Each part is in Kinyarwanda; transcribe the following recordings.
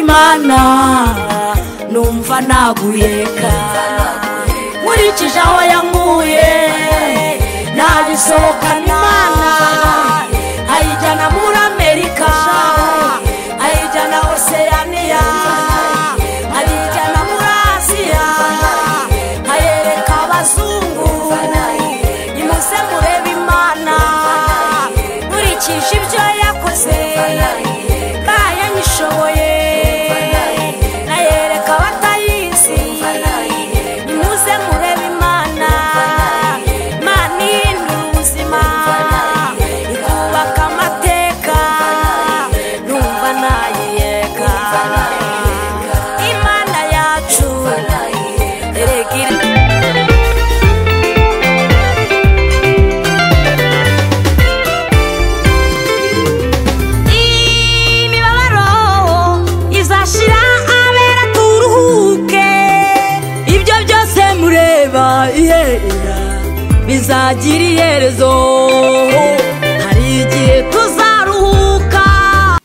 mwana numva naguyeka nkurikije aho yankuye nabisohokana imana ayijyana muri amerika ayijyana oseyaniya ayijyana muri asiya ayereka abazungu nimuze murebe imana nkurikije ibyo yakoze kandi yanyishoboye ayereka abatayizi nimuze murebe imana imana ihindura ubuzima ikubaka amateka numva nayiyega imana yacu erega iri imibabaro izashira abera turuhuke ibyo byose mureba yera bizagira iherezo hari igihe tuzaruhuka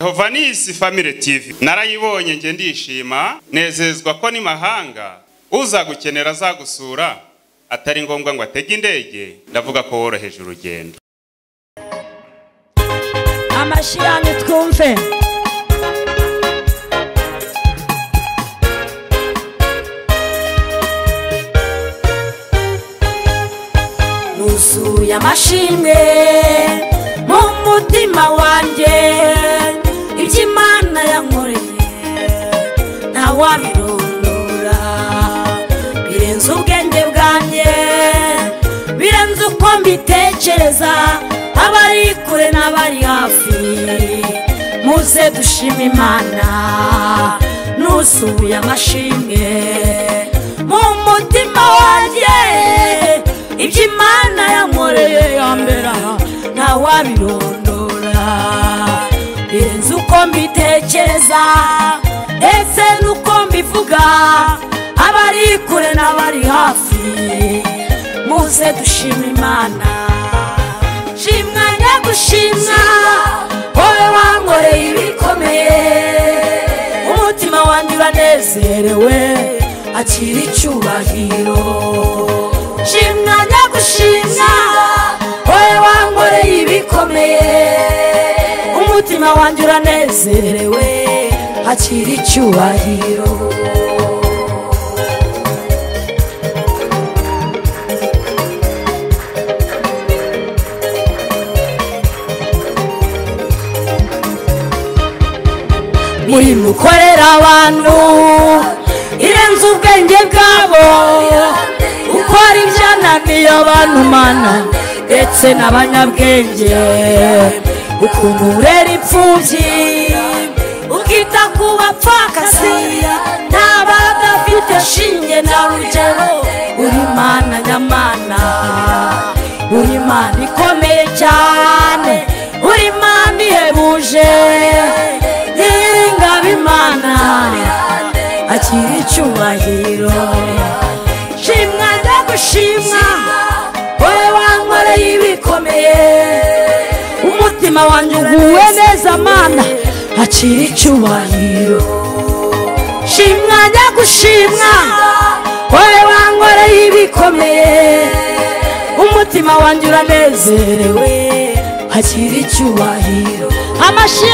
Yehova ni isi famire TV narayibonye njye ndishima nezezwa ko n'imahanga uzagukenera azagusura atari ngombwa ngo atege indege ndavuga ko woroheje urugendo amashyi yanyu twumve nuzuye amashimwe mu mutima wanjye ibyo imana yankoreye ntawabirondora birenze ubwenge bwanjye birenze uko mbitekereza abari kure n'abari hafi muze dushima imana nuzuye amashimwe mu mutima wanjye ibyo imana yankoreye yambera ntawabirondora birenze uko mbitekereza ndetse n'uko mbivuga abari kure n'abari hafi muze dushima imana shimwa nyagushimwa wowe wankoreye ibikomeye umutima wanjye uranezerewe akira icyubahiro shimwa nyagushimwa wowe wankoreye ibikomeye umutima wanjye uranezerewe akira icyubahiro muri mukorera abantu irenze ubwenge bwabo ukora ibyananiye abantu mana ndetse n'abanyabwenge ukuntu urera imfubyi ukita ku bapfakasi n'abadafite shinge na rugero uri mana nyamana uri imana ikomeye cyane uri imana ihebuje nyir'ingabo imana akira icyubahiro shimwa ndagushimwa wowe wankoreye ibikomeye umutima wanjye uguwe neza mana akira icyubahiro shimwa ndagushimwa wowe wankoreye ibikomeye umutima wanjye uranezerewe akira icyubahiro amashyi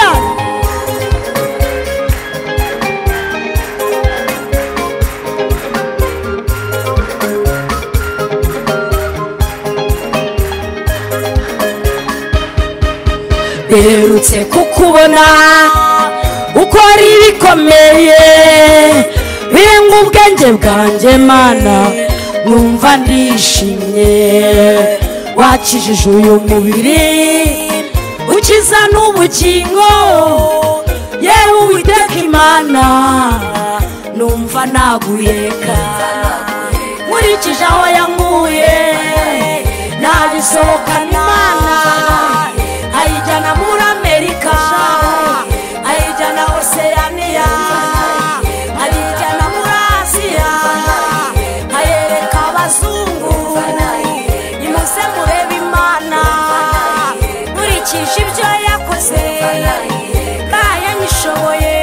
mperutse kukubona ukora ibikomeye birenga ubwenge bwanjye mana numva ndishimye wakijije uyu mubiri ukiza n'ubugingo yewe uwiteka imana numva naguyeka nkurikije aho yankuye nabisohokana imana ayijyana muri amerika ayijyana oseyaniya ayijyana muri asiya ayereka abazungu nimuze murebe imana nkurikije ibyo yakoze kandi yanyishoboye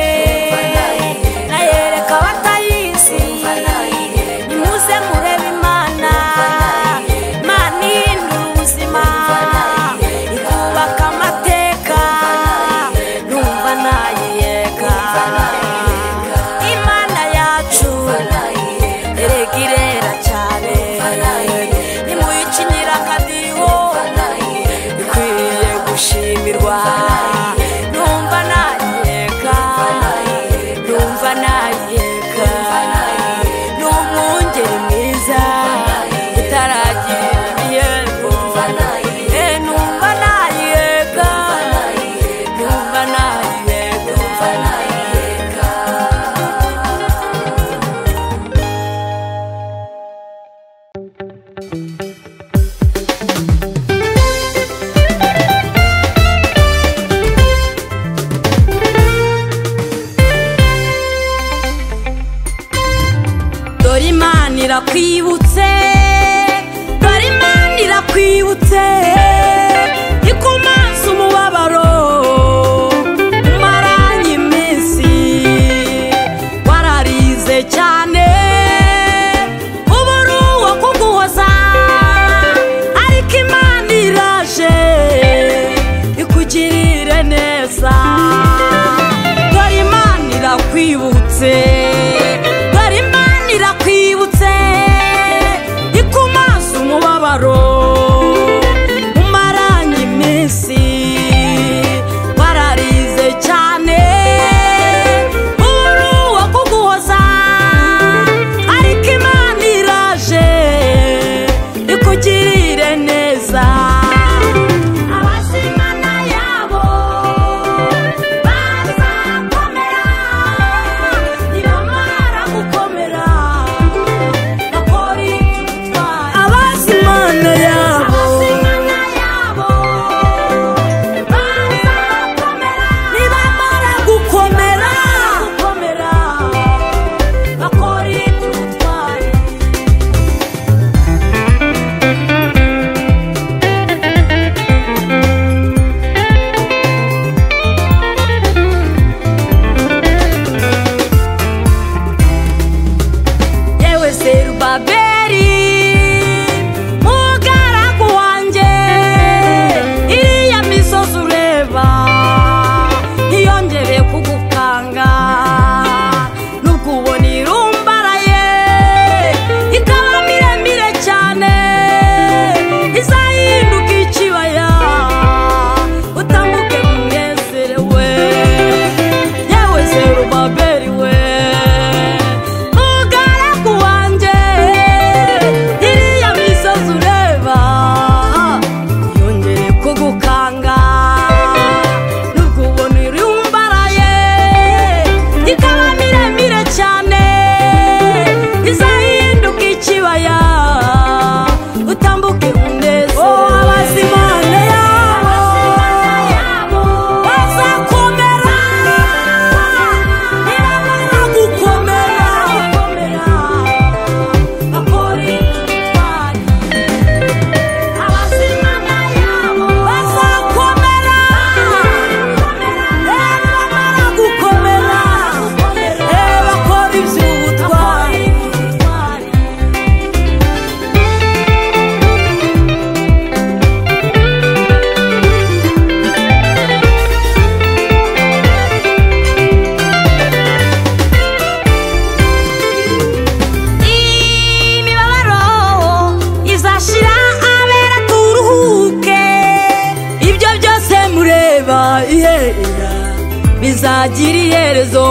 bizagira iherezo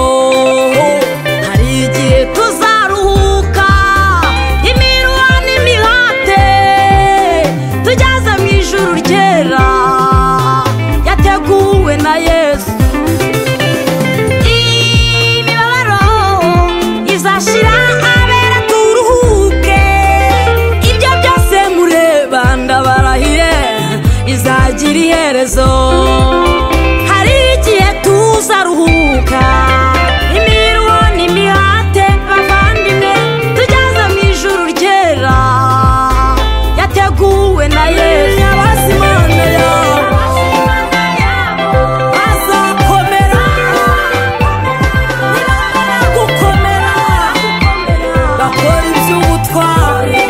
hari igihe tuzaruhuka imirwa n'imihate tugeze mu ijuru ryera yateguwe na yesu imibabaro izashira abera turuhuke ibyo byose mureba ndabarahiye bizagira iherezo hari igihe tuzaruhuka imirimo n'imihate bavandimwe tugeze mu ijuru ryera yateguwe na yesu abasimana yabo bazakomera gukomera bakora iby'ubutwari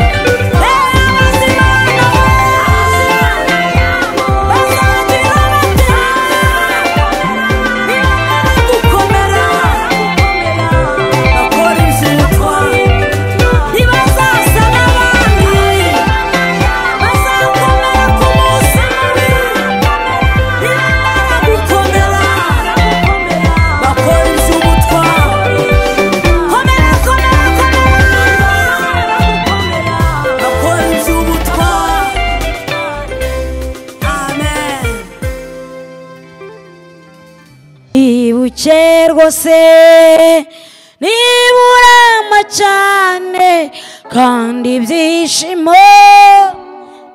Ntibazasaba abandi bazakomera ku munsi mubi gukomera bakora iby'ubutwari komera komera komera bakora iby'ubutwari amen ibuke rwose niba urama cyane kandi ibyishimo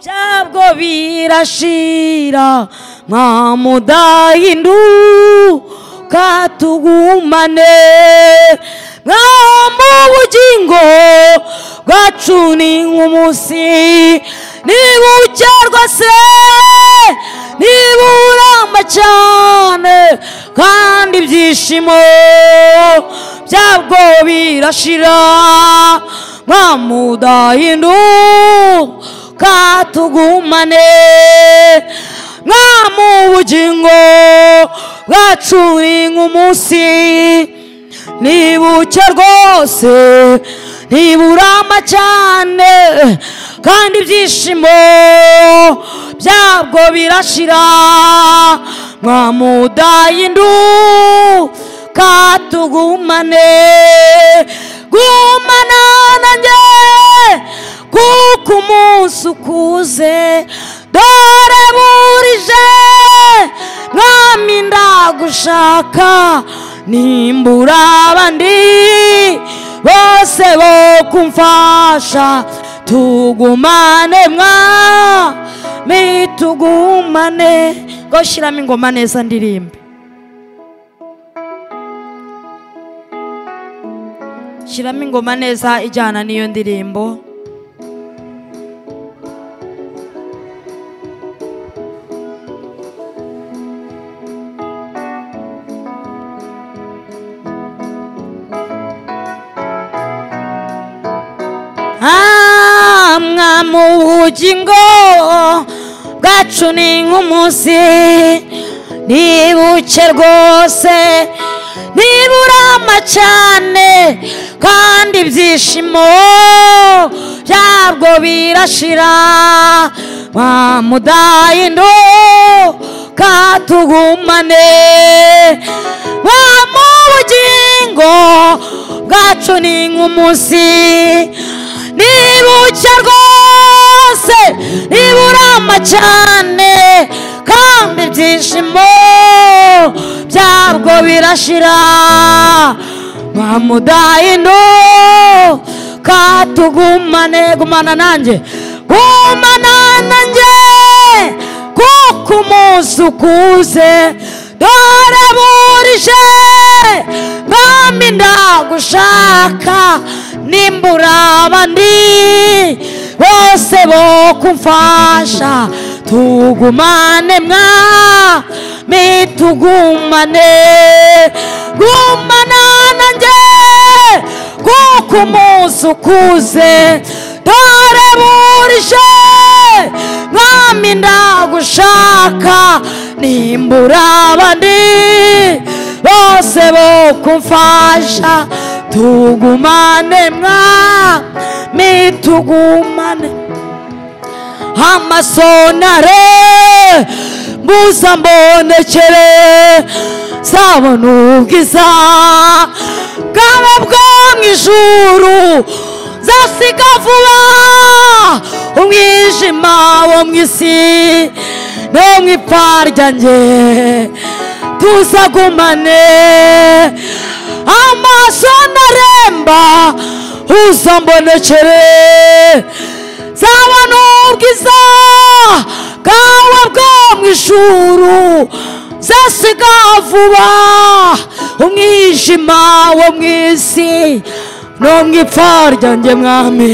byabwo birashira nta mudahinduka tugumane mwaho mu bugingo bwacu ni nk'umunsi niba ubuke rwose niba uramba cyane kandi ibyishimo byabwo birashira nta mudahinduka tugumane nta mu bugingo bwacu ni nk'umunsi ntibuke rwose ntiburama cyane kandi ibyishimo byabwo birashira mwamudahinduka tugumane gumana nanjye kuko umunsi ukuze dore burije mwami ndagushaka nimbura abandi bose bo kumfasha tugumane mwami tugumane ngo shyiramo ingoma neza ndirimbe shyiramo ingoma neza ijyana n'iyo ndirimbo Ah, mwami ubugingo bwacu ni nk'umunsi ntibuke rwose ntiburama cyane kandi ibyishimo byabwo birashira mudahinduka tugumane ba mu bugingo bwacu ni nk'umunsi nibuke rwose niburama cyane kandi ibyishimo byabwo birashira bamudahinduka tugumane gumana nanjye gumana nanjye kuko umunsi ukuze dore burije mpamvu ndagushaka nimbura abandi bose bo kumfasha tugumane mwami tugumane gumana nanjye kuko umunsi ukuze dore burije mwami ndagushaka nimbura abandi bose bo kumfasha tugumane mwami tugumane amasonare mbuza mbonekere nzabona ubwiza bwawe bwo mu ijuru nzasiga vuba umwijima wo mu isi no mu ipfa ryanjye tuzagumane amaso ntaremba uzambonekere nzabona ubwiza bwawe bwo mu ijuru nzasiga vuba umwijima wo mu isi no mu ipfa ryanjye mwami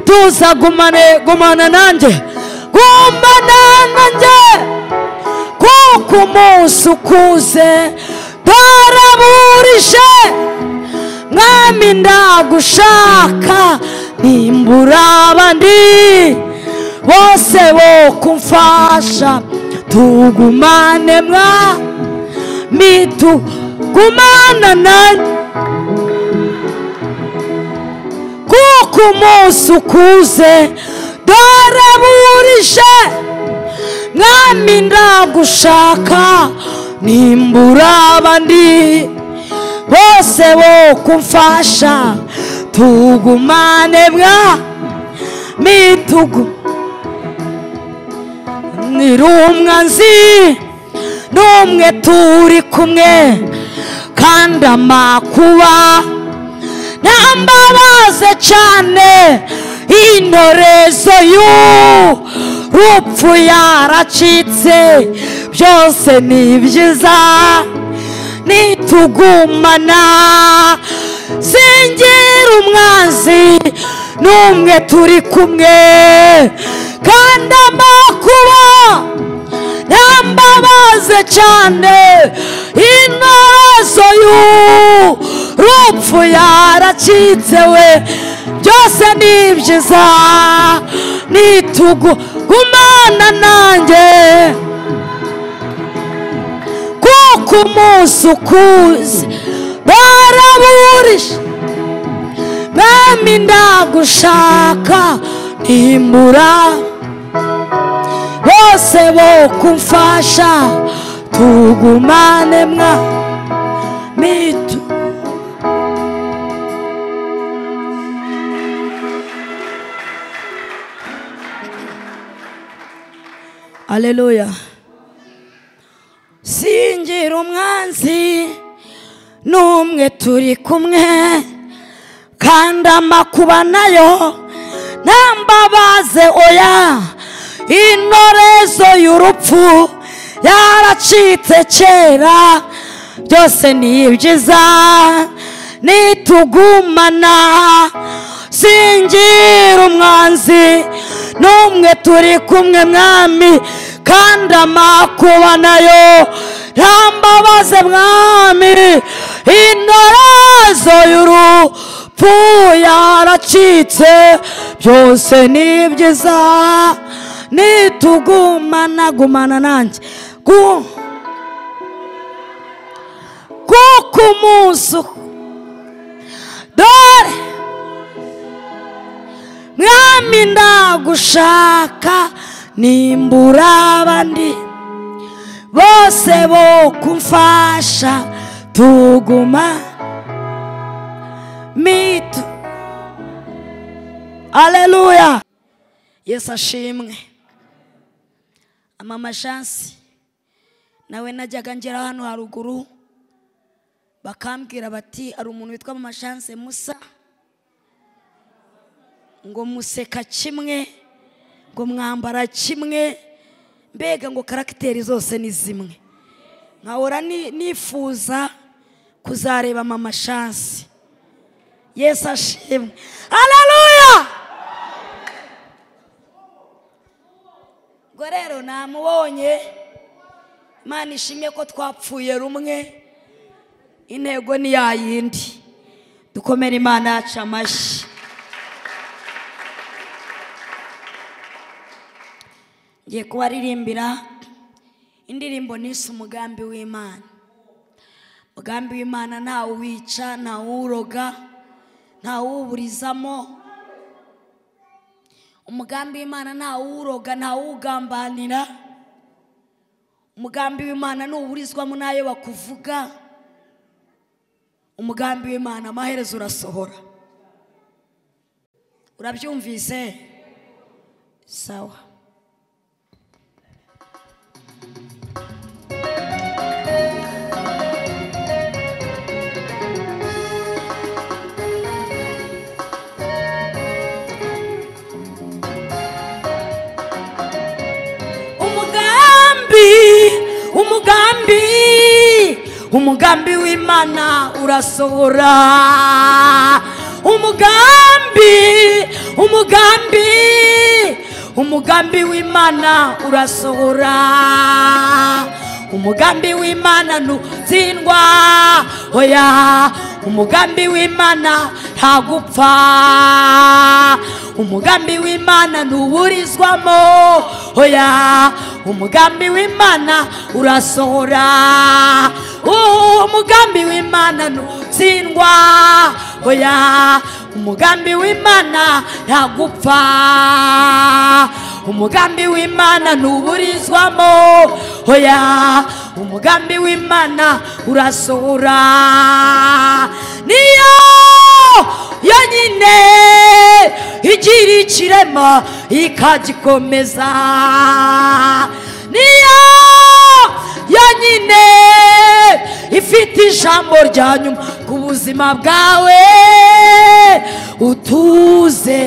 tuzagumane gumana nanjye gumana nanjye kuko umunsi ukuze twaraburije mwami ndagushaka nimbura abandi bose bo kumfasha tugumane mwami tugumana nanjye kuko umunsi ukuze twaraburije mwami ndagushaka nimbura abandi bose bo kumfasha tugumane mwami tugu nirumwanzi n'umwe turi kumwe kandi amakuba ntambabaze cyane intorezo y'urupfu yaracitse byose ni byiza nitugumana singira umwanzi n'umwe turi kumwe kandi amakuba ntambabaze cyane intorezo y'urupfu yaracitse we byose ni byiza nitugumana nanjye kuko umunsi ukuze baraburije mwami ndagushaka nimbura bose bo kumfasha tugumane mwami tu- Aleluya. Singira umwanzi n'umwe turi kumwe kandi amakuba nayo ntambabaze oya intorezo y'urupfu yaracitse kera byose ni ibyiza nitugumana singira umwanzi n'umwe turi kumwe mwami kandi amakuba nayo ntambabaze mwami intorezo y'urupfu yaracitse byose ni byiza nitugumana gumana nanjye gu- kuko umunsi uku- dore mwami ndagushaka nimbura abandi bose bo kumfasha tuguma mitu aleluya yesu ashimwe amama shansi nawe najyaga ngera hano haruguru bakambwira bati hari umuntu witwa mama shanse musa ngo museka kimwe ngo mwambara kimwe mbega ngo karagiteri zose ni zimwe nkahora ni- nifuza kuzareba mama shansi yesu ashimwe hararuya ubwo rero namubonye imana ishimye ko twapfuye rumwe intego ni ya yindi dukomere imana yacu amashyi ngiye kubaririmbira indirimbo nise umugambi w'imana umugambi w'imana ntawe uwica ntawe uwuroga ntawe uwuburizamo umugambi w'imana ntawe uwuroga ntawe uwugambanira umugambi w'imana ntuburizwamo n'ayo bakuvuga umugambi w'imana amaherezo urasohora urabyumvise sawa umugambi umugambi umugambi w'imana urasohora umugambi umugambi umugambi w'imana urasohora umugambi w'imana ntutsindwa oya umugambi w'imana ntagupfa umugambi w'imana ntuburizwamo oya umugambi w'imana urasohora Uh, umugambi w'imana ntutsindwa oya umugambi w'imana ntagupfa umugambi w'imana ntuburizwamo oya umugambi w'imana urasohora niyo yonyine igira ikirema ikagikomeza niyo yonyine ifite ijambo rya nyuma ku buzima bwawe utuze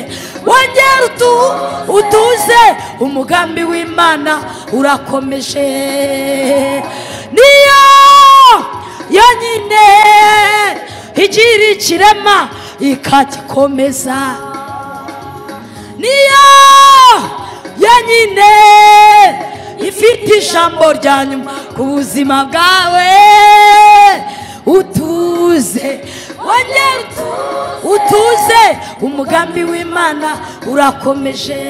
wongera utu utuze umugambi w'imana urakomeje niyo yonyine igira ikirema ikagikomeza niyo yonyine ifite ijambo rya nyuma ku buzima bwawe utuze wongere utu- utuze umugambi w'imana urakomeje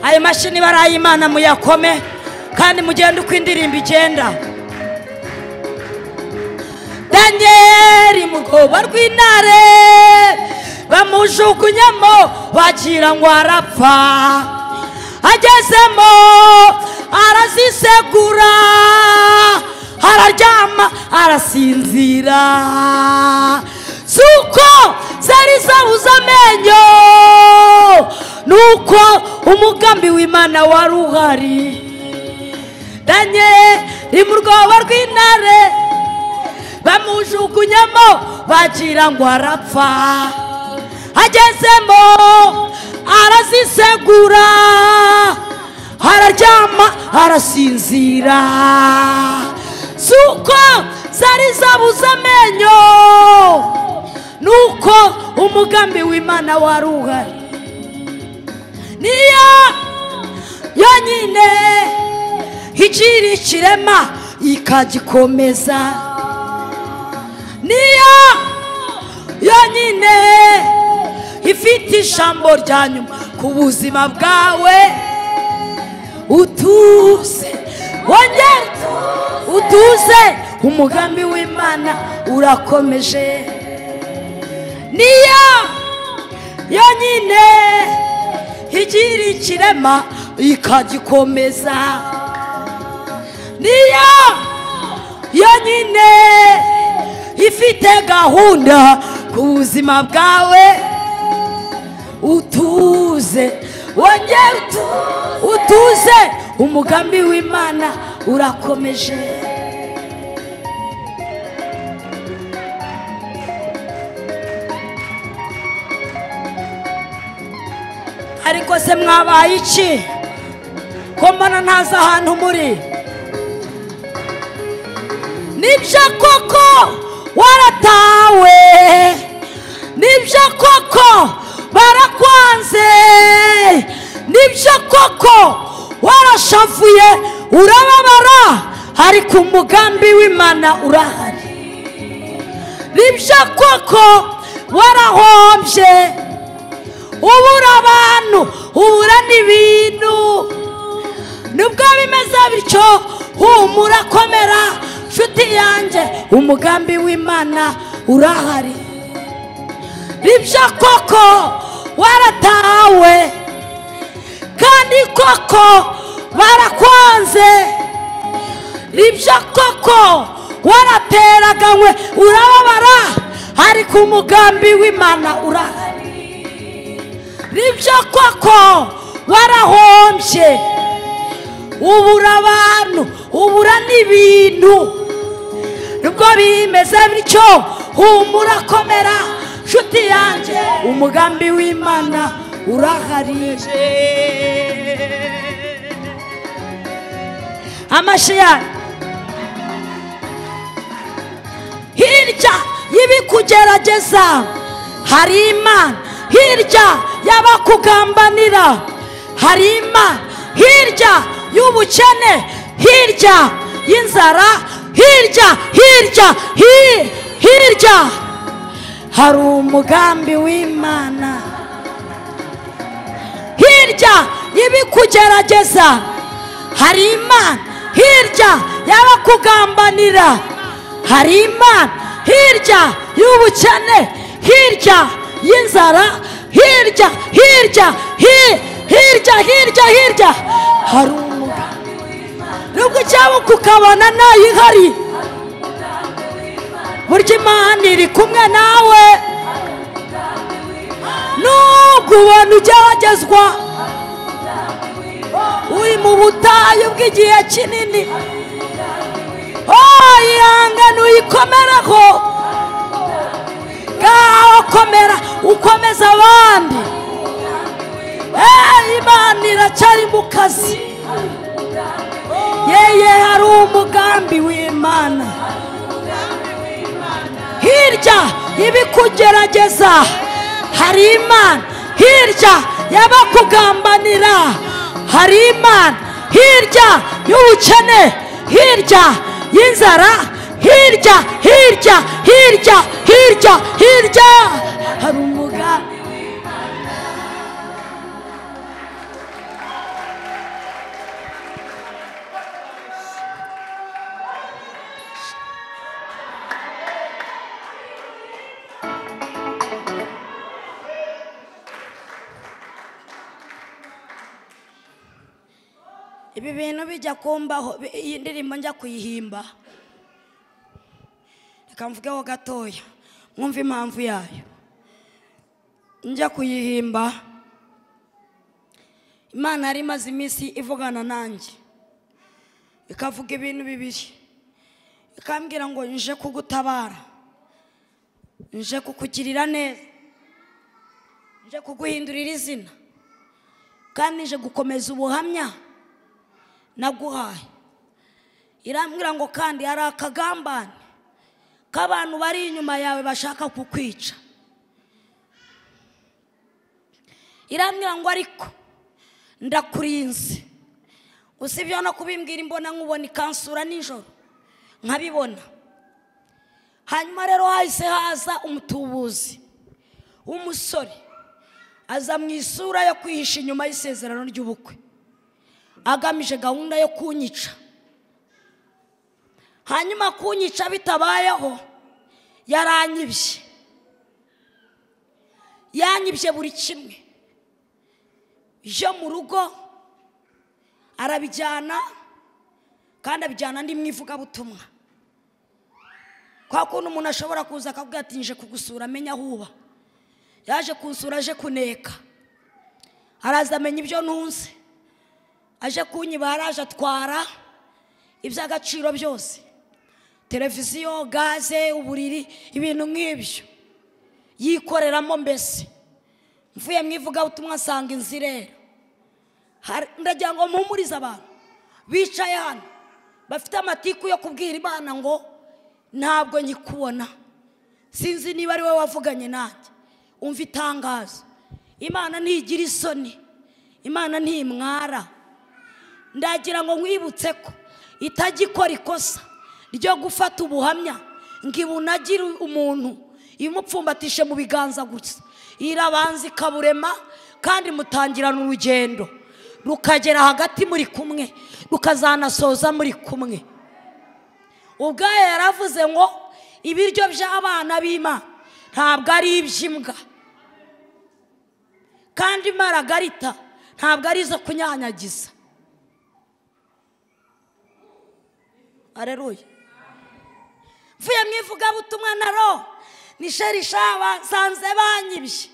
ayo mashini bari ay'imana muyakome kandi mugende uko indirimbo igenda danyeri mugoba rw'intare bamujugunyamo bagira ngo arapfa agezemo arazisegura araryama arasinzira zuko zari zabuze amenyo nuko umugambi w'imana wari uhari danyeri mu rwobo rw'intare bamujugunyamo bagira ngo arapfa agezemo arazisegura araryama arasinzira zuko zari zabuze amenyo nuko umugambi w'imana wari uhari niyo yonyine igira ikirema ikagikomeza niyo yonyine ifite ijambo rya nyuma ku buzima bwawe utuze wongere utuze umugambi w'imana urakomeje niyo yonyine igira ikirema ikagikomeza niyo yonyine ifite gahunda ku buzima bwawe utuze wongere utu- utuze umugambi w'imana urakomeje ariko se mwabaye iki ko mbona ntazi ahantu muri nibyo koko waratawe nibyo koko barakwanze nibyo koko warashavuye urababara ariko umugambi w'imana urahari nibyo koko warahombye ubura abantu ubura n'ibintu nibwo bimeze bityo humura komera nshuti yanjye umugambi w'imana urahari bibya koko waratahawe kandi koko barakwanze bibya koko warateraganywe urababara hari ku mugambi w'imana urahari bibya koko warahombye ubura abantu ubura n'ibintu nubwo bimeze bityo humura komera nshuti yanjye umugambi w'imana urahari amashyi yanyu hirya y'ibikugerageza hari imana hirya y'abakugambanira hari imana hirya y'ubukene hirya y'inzara hirya hirya hi- hirya hari umugambi w'imana hirya y'ibikugerageza hari imana hirya y'abakugambanira hari imana hirya y'ubukene hirya y'inzara hirya hirya hi- hirya hirya hirya hari umugambi nubwo icyaba kukabona nayo ihari burya imana iri kumwe nawe nubwo ubona ugeragezwa uri mu butayu bw'igihe kinini oh ihangane uyikomereho ngaho komera ukomeza abandi Eh, imana iracyari mu kazi yeye hari umugambi w'imana hirya y'ibikugerageza hari imana hirya y'abakugambanira hari imana hirya y'ubukene hirya y'inzara hirya hirya hirya hirya hirya hari umugambi ibi bintu bijya kumbaho bi- iyi ndirimbo njya kuyihimba reka mvugeho gatoya mwumve impamvu yayo njya kuyihimba imana yari imaze iminsi ivugana nanjye ikavuga ibintu bibiri ikambwira ngo nje kugutabara nje kukugirira neza nje kuguhindurira izina kandi nje gukomeza ubuhamya naguhaye irambwira ngo kandi hari akagambane k'abantu bari inyuma yawe bashaka kukwica irambwira ngo ariko ndakurinze usibye no kubimbwira imbona nkubona ikansura nijoro nkabibona hanyuma rero hahise haza umutubuzi w'umusore aza mu isura yo kwihisha inyuma y'isezerano ry'ubukwe agamije gahunda yo kunyica hanyuma kunyica bitabayeho yaranyibye yanyibye buri kimwe yo mu rugo arabijyana kandi abijyana andi mu ivugabutumwa kwa kuntu umuntu ashobora kuza akavuga ati nje kugusura amenya aho uba yaje kunsura aje kuneka araza amenya ibyo ntunze aje kunyiba yaraje atwara iby'agaciro byose televiziyo gaze uburiri ibintu nk'ibyo yikoreramo mbese mvuye mu ivugabutumwa asanga inzu irera Hari- ndagira ngo mpumurize abantu bicaye hano bafite amatiku yo kubwira imana ngo ntabwo nyikubona sinzi niba ari wowe wavuganye nanjye umva itangazo imana ntigira isoni imana ntimwara ndagira ngo nkwibutse ko itajya ikora ikosa ryo gufata ubuhamya ngo ibunagire umuntu imupfumbatishe mu biganza gusa irabanza ikaburema kandi mutangirana urugendo rukagera hagati muri kumwe rukazanasoza muri kumwe ubwayo yaravuze ngo ibiryo by'abana b'imana ntabwo ari iby'imbwa kandi imparagarita ntabwo ari izo kunyanyagiza areruye mvuye mu ivugabutumwa na ro ni sherisha basanze banyibye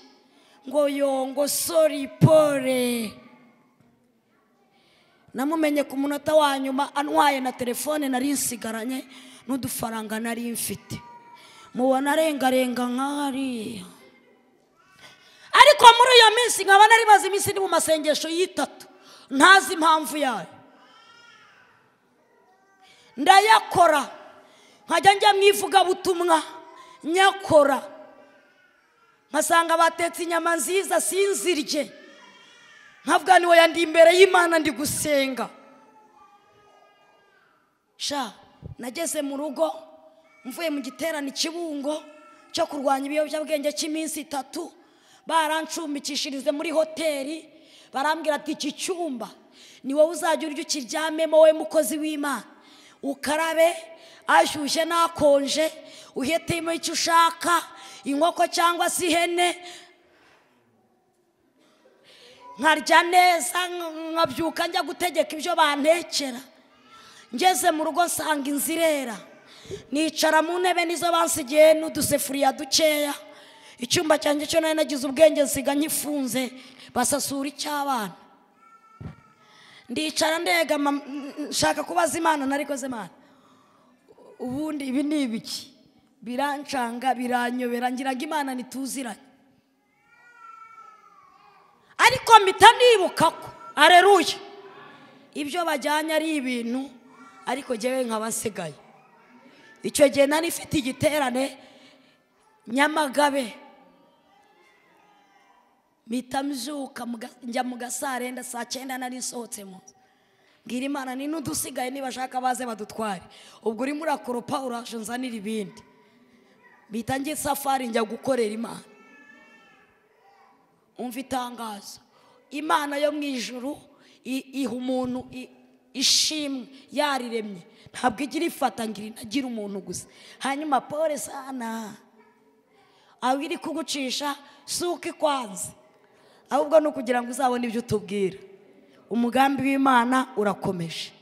ngo yongo sori pole namumenye ku munota wa nyuma antwaye na telefone nari nsigaranye n'udufaranga nari mfite mubona arengarenga nk'ahariya ariko muri iyo minsi nkaba nari maze iminsi ni mu masengesho y'itatu ntazi impamvu yayo ndayakora nkajya njya mu ivugabutumwa nyakora nkasanga batetse inyama nziza sinzirye nkavuga ni wowe ndi imbere y'imana ndi gusenga sha nageze mu rugo mvuye mu giterane ikibungo cyo kurwanya ibiyobyabwenge cy'iminsi itatu barancumbikishirize muri hoteli barambwira ati iki cyumba ni wowe uzajya urya ukiryamemo wowe mukozi w'imana ukarabe ashyushye n'akonje uhitemo icyo ushaka inkoko cyangwa se ihene nkarya neza nkabyuka njya gutegeka ibyo bantekera ngeze mu rugo nsanga inzu irera nicara mu ntebe nizo bansigiye n'udusefuriya dukeya icyumba cyanjye cyo nari nagize ubwenge nsiga nkifunze basasura icy'abana ndicara ndegama nshaka kubaza imana narikoze imana ubundi ibi ni ibiki birancanga biranyobera ngira ngo imana ntituziranye ariko mpita nibuka ko areruye ibyo bajyanye ari ibintu ariko njyewe nkaba nsigaye icyo gihe nari ifite igiterane nyamagabe mpita mbyuka njya mu gasarenda saa cyenda nari nsohotse mu nzu mbwira imana ni n'udusigaye nibashaka baze badutware ubwo urimo urakoropa urashe nzanira ibindi mpita njya isafari njya gukorera imana umva itangazo imana yo mu ijuru iha umuntu ishimwe yariremye ntabwo igira ifata ngo inagira umuntu gusa hanyuma pole sana aho iri kugucisha si uko ikwanze ahubwo ni ukugira ngo uzabone ibyo utubwira umugambi w'imana urakomeje